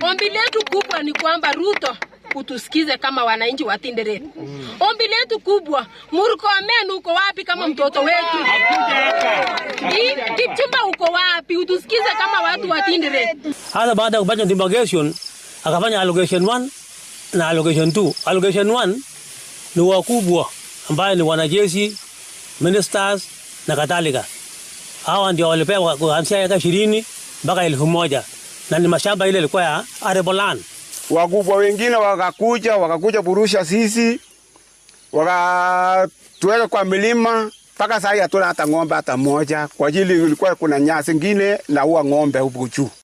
Ombi letu kubwa ni kwamba Ruto utusikize kama wananchi wa Tinderet. Ombi letu kubwa, Murkomen uko wapi kama mtoto wetu? Hii, Kipchumba uko wapi? Utusikize kama watu wa Tinderet. Hata baada ya kufanya demarcation akafanya allocation 1 na allocation 2. Allocation 1 ni wakubwa ambaye ni wanajeshi, ministers na kadhalika. Hawa ndio walipewa kuanzia eka ishirini mpaka elfu moja na ni mashamba ile ilikuwa ya arable land. wakubwa wengine wakakuja wakakuja burusha sisi wakatuweka kwa milima mpaka saa hii hatuna hata ng'ombe hata moja, kwa ajili ilikuwa kuna nyasi ngine na huwa ng'ombe huku juu.